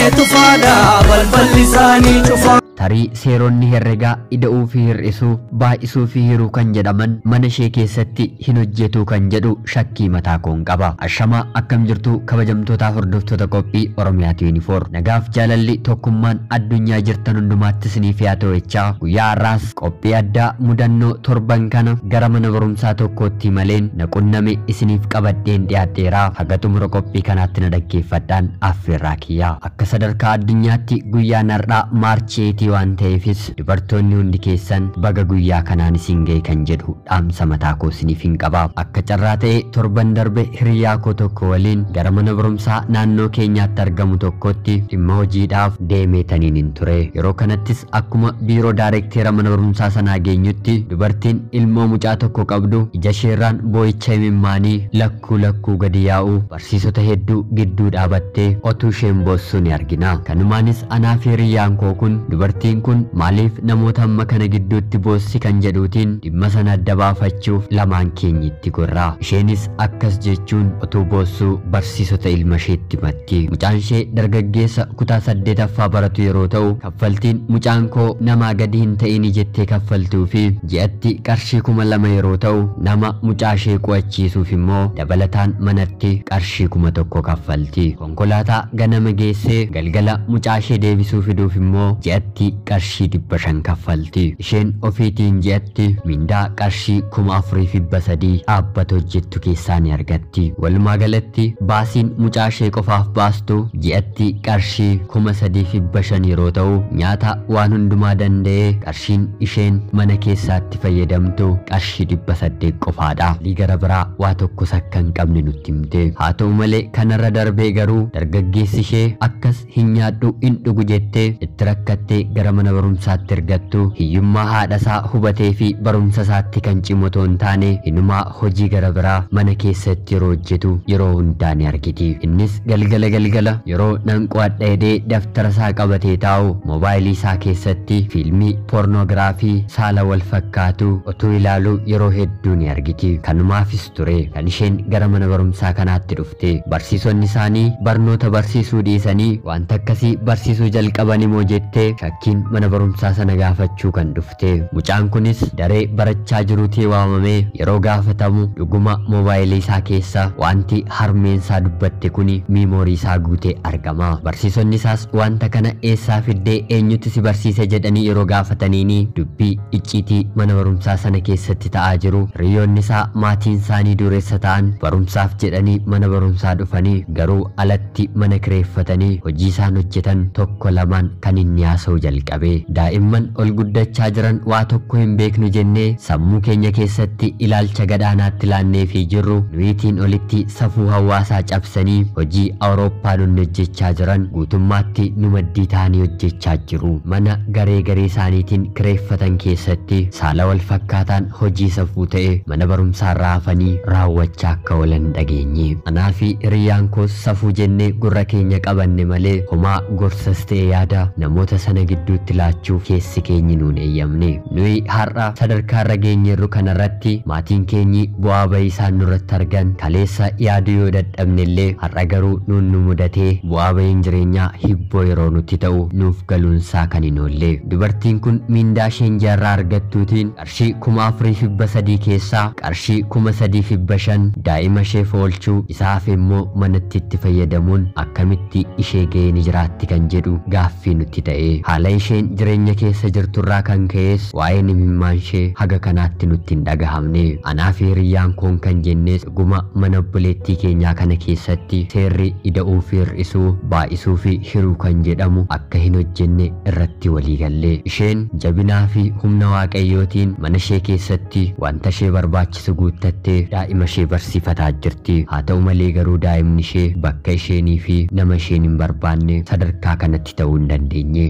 tufaadha balballi isaanii cufaa. tarii seeronni herregaa ida'uu fi hir'isuu baay'isuu fi hiruu kan jedhaman mana ishee keessatti hin hojjetu kan jedhu shakkii mataa koon qaba ashamaa akkam jirtu kabajamtoota hordoftoota qophii oromiyaatu yuunifoor nagaaf jaalalli tokkummaan addunyaa jirtan hundumaatti isiniif yaa ta'echaa guyyaa har'aas qophii addaa mudannoo torban kana gara mana barumsaa tokkootti maleen na qunname isiniif qabadheen dhiyaadheeraa haga xumura qophii kanaatti na dhaggeeffadhaan affeerraa kiyyaa akka sadarkaa addunyaatti guyyaan har'aa maarchii eetii waan ta'eefis dubartoonni hundi keessan baga guyyaa kanaan isin ga'e kan jedhu dhaamsa mataa koo isiniif hin qaba akka carraa ta'e torban darbe hiriyaa koo tokko waliin gara mana barumsaa naannoo keenyaatti argamu tokkotti dhimma hojiidhaaf deemeetaniin hin ture yeroo kanattis akkuma biiroo daarekteera mana barumsaa sanaa geenyutti dubartiin ilmoo mucaa tokko qabdu ija isheerraan boo'icha imimmaanii lakkuu lakkuu gadi yaa'u barsiisota hedduu gidduu dhaabattee otuu isheen boossu ni argina kanumaanis anaa fi hiriyyaan koo kun dubartiin kun maaliif namoota amma kana gidduutti boossi kan jedhuutiin dhimma sana adda baafachuuf lamaan keenya itti gorraa isheenis akkas jechuun otuu boossuu barsiisota ilma isheetti matti mucaan ishee dargaggeessa kutaa saddeetaffaa baratu yeroo ta'u kaffaltiin mucaan koo namaa gadi hin ta'ini jettee kaffaltuu fi ji'atti qarshii kuma lama yeroo ta'u nama mucaa ishee qo'achiisuuf immoo dabalataan manatti qarshii kuma tokko kaffalti konkolaataa ganama geessee galgala mucaa ishee deebisuu fiduuf immoo ji'atti qarshii dhibba shan kaffalti isheen ofiitiin ji'atti mindaa qarshii kuma afurii fi dhibba sadii dhaabbata hojjettu keessaa ni argatti walumaa galatti baasiin mucaa ishee qofaaf baastu ji'atti qarshii kuma sadii fi dhibba shan yeroo ta'u nyaata waan hundumaa danda'ee qarshiin isheen mana keessaatti fayyadamtu qarshii dhibba saddeet qofaadha gara biraa waa tokkos akka hin qabne nutti himte haa ta'u malee kanarra darbee garuu dargaggeessi ishee akkas hin nyaadhu hin dhugu jettee itti rakkattee gara mana barumsaatti ergattu hiyyummaa haadha isaa hubatee fi barumsa isaatti kan cimu otoo hin taane inumaa hojii gara biraa mana keessatti yeroo hojjetu yeroo hundaa ni argiti innis galgala galgala yeroo nan qo'adha jedhee daftara isaa qabatee taa'u moobaayilii isaa keessatti fiilmii poornoogiraafii saala wal fakkaatu utuu ilaalu yeroo hedduu ni argiti kanumaafis ture kan isheen gara mana barumsaa kanaatti dhufte barsiisonni isaanii barnoota barsiisuu dhiisanii wanta akkasii barsiisuu jalqaban immoo jettee shakkiin mana barumsaa sana gaafachuu kan dhufte mucaan kunis daree barachaa jiruutii waamamee yeroo gaafatamu dhuguma moobaayilii isaa keessa wanti harmeen isaa dubbatte kuni miimoorii isaa guutee argama barsiisonni isaas wanta kana eessaa fiddee eenyutti si barsiise jedhanii yeroo gaafataniini dubbii icciitii mana barumsaa sana keessatti ta'aa jiru hiriyoonni isaa maatiin isaanii dureessa ta'an barumsaaf jedhanii mana barumsaa dhufanii garuu alatti mana kireeffatanii hojii isaan hojjetan tokko lamaan kan inni haasa'u jalqabe daa'imman ol guddachaa jiran waa tokko hin beeknu jennee sammuu keenya keessatti ilaalcha gadaanaatti laannee fi jirru nuyitiin olitti safuu hawaasaa cabsanii hojii awurooppaa nun hojjechaa jiran guutummaatti nu maddii ta'anii hojjechaa jiru mana garee garee isaaniitiin kireeffatan keessatti saala wal fakkaataan hojii safuu ta'e mana barumsaarraa hafanii raawwachaa akka oolan dhageenye anaa fi hiriyyaan koos safuu jennee gurra keenya qabanne malee homaa gorsas ta'e yaada namoota sana gidduutti laachuuf keessi keenyi nuun eeyyamne nuyi har'a sadarkaa irra geenyerru kanarratti maatiin keenyi bu'aa bahii isaan nurratti argan kaleessa yaaduu yoo dadhabne illee har'a garuu nuun nu mudatee bu'aa bahiin jireenyaa hibboo yeroo nutti ta'u nuuf galuunsaa kan hin oolle dubartiin kun miindaa isheen jaarraa argattuutiin qarshii kuma afurii fi dhibba sadii keessaa qarshii kuma sadii fi dhibba shan daa'ima isheef oolchuu isaaf immoo manatti itti fayyadamuun akkamitti ishee ga'ee ni jiraatti kan jedhu gaaffii nutti ta'e haala isheen jireenya keessa jirturraa kan ka'es waa'een imimmaan ishee haga kanaatti nutti hin dhagahamne anaa fi hiriyyaan koon kan jennes dhuguma mana obboleettii keenyaa kana keessatti seerri ida'uu fi hir'isuu baay'isuu fi hiruu kan jedhamu akka hin hojjenne irratti walii galle isheen jabinaa fi humna waaqayyootiin mana ishee keessatti wanta ishee barbaachisu guuttattee daa'ima ishee barsiifataa jirti haa ta'u malee garuu daa'imni ishee bakka isheenii fi nama isheen hin barbaanne sadarkaa kanatti ta'uu hin dandeenye hojiin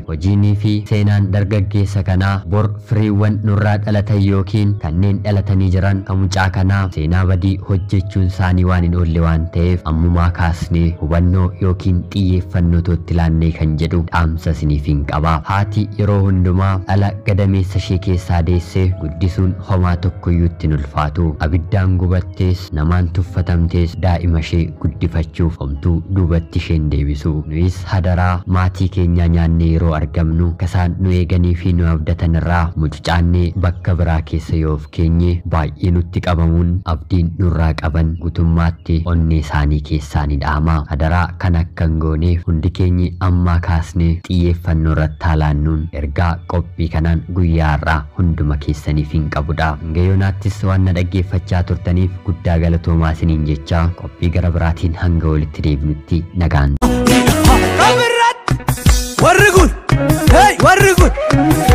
jirtanii fi seenaan dargaggeessa kanaa bor firiiwwan nurraa dhalatan yookiin kanneen dhalatanii jiran kan mucaa kanaa seenaa badii hojjechuun isaanii waan hin oolle waan ta'eef ammumaa kaasnee hubannoo yookiin xiyyeeffannoo tootti laannee kan jedhu dhaamsa isiniif hin qaba haati yeroo hundumaa dhala gadameessa ishee keessaa deessee guddisuun homaa tokkoyyuu ittiin ulfaatu abiddaan gubattees namaan tuffatamtees daa'ima ishee guddifachuuf homtuu duubatti isheen deebisu nuyis hadaraa maatii keenya nyaannee yeroo argamnu kasaan nu eeganii fi nu abdatan irraa mucucaannee bakka biraa keessa yoo of keenye baay'ee nutti qabamuun abdiin nurraa qaban gutummaatti onnee isaanii keessaa ni dhaama hadaraa kan akka hin gooneef hundi keenyi ammaa kaasnee xiyyeeffannoo irratti haalaannuun ergaa qophii kanaan guyyaa irraa hunduma keessaniif hin qabudha gayyonaattis waan na dhaggeeffachaa turtaniif guddaa galatoomaa isiniin jechaa qophii gara biraatiin hanga walitti deebinutti nagaan Kabirrat warri kun hey warri kun